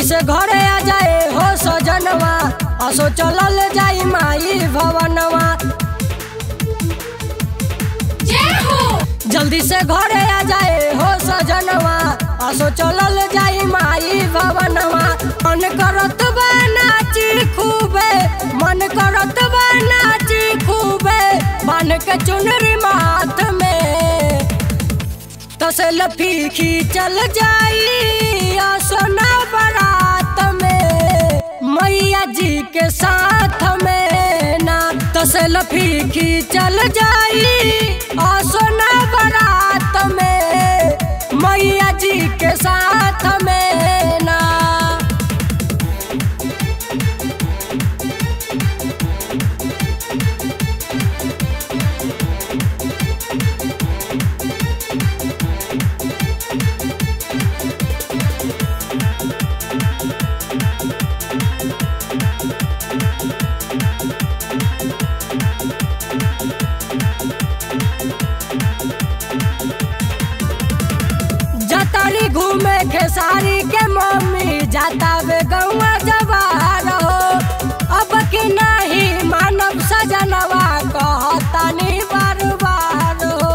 से घरे आ जाए हो सजनवा असो चलल जाई माई भवनवा जल्दी से घरे आ जाए हो सजनवा असो चलल जाई माई भवनवा मन करत बा नाची खूबे मन करत बा नाची खूबे बन के चुनरी माथ में तसल फीकी चल जाई सोना बारात में मैया जी के साथ में ना तसल फीकी चल जाई सोना बारात में मैया जी के साथ में ना जतारी घूमे खेसारी के मम्मी जाता वे गौआ जवार हो अब कि नहीं मानव सजनवा कहतानी बार बार हो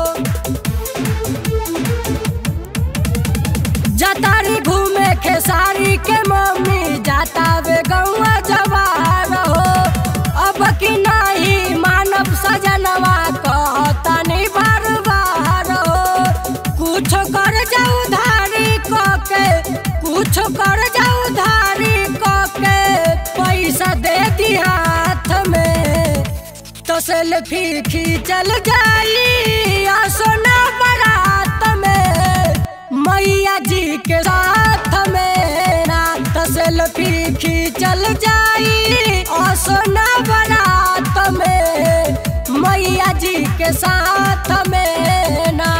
जतारी घूमे खेसारी के मम्मी जाता वे गौआ जवार हो अब कि नहीं मानव सजनवा कहतानी बार बार हो कुछ कर जाऊ धारी के कुछ कर जाऊ धारी के पैसा दे दी हाथ में तो सेल्फी खींचल जाई आ सोना बारात में मैया जी के साथ में ना तो सेल्फी खींचल जाई आ सोना बारात में मैया जी के साथ में ना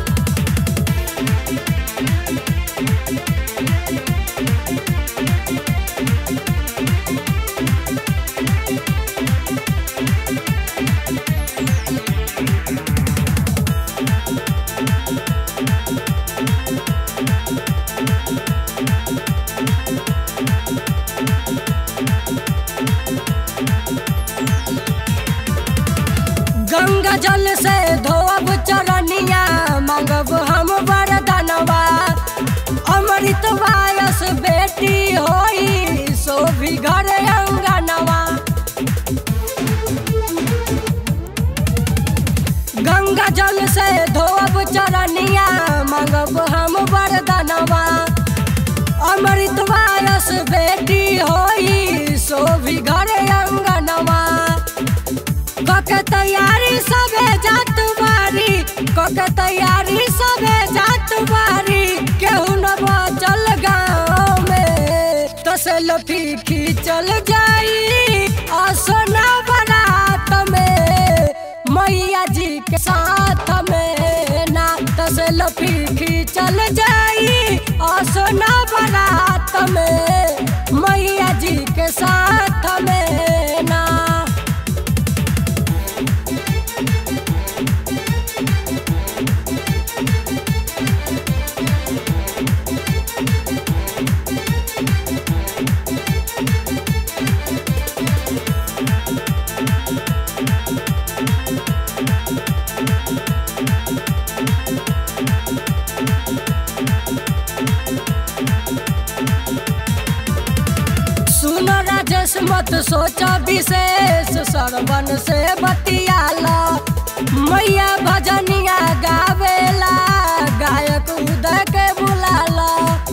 गंगा जल से धोब चरनिया मांगब हम वरदानवा अमृत वायस बेटी होई सोभी घर अंगनवा गंगा जल से धोब चरनिया मांगब हम वरदानवा अमृत वायस बेटी होई सोभी घर अंगनवा कके तैयारी सबे जात बारी कके तैयारी सबे जात बारी केहू न बचल गाँव में तसल फीकी चल जाई आ सोना बारात में मैया जी के साथ में ना तसल फीकी चल जाई आ सोना बारात में मैया जी के साथ में ना सुन राजेश मत सोच विशेष सरवन से बतियाला मैया भजनिया गावेला गायक उदय के बुलाला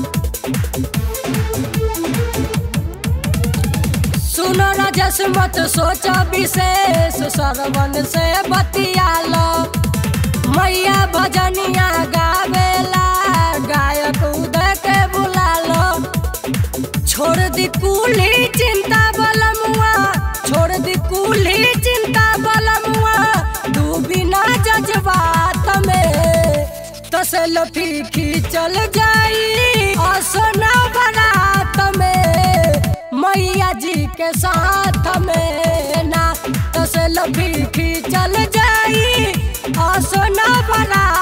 सुन राजेश मत सोच विशेष सरवन से बतियाला मैया भजनिया गावेला गायक उदय के बुलाला छोड़ दी कुली चिंता बलमुआ छोड़ दी कुली चिंता बलमुआ डूबी ना जज्बात में तसल फीकी चल जाई आ सोना बारात में मैया जी के साथ में ना तसल फीकी चल जाई आ सोना बारात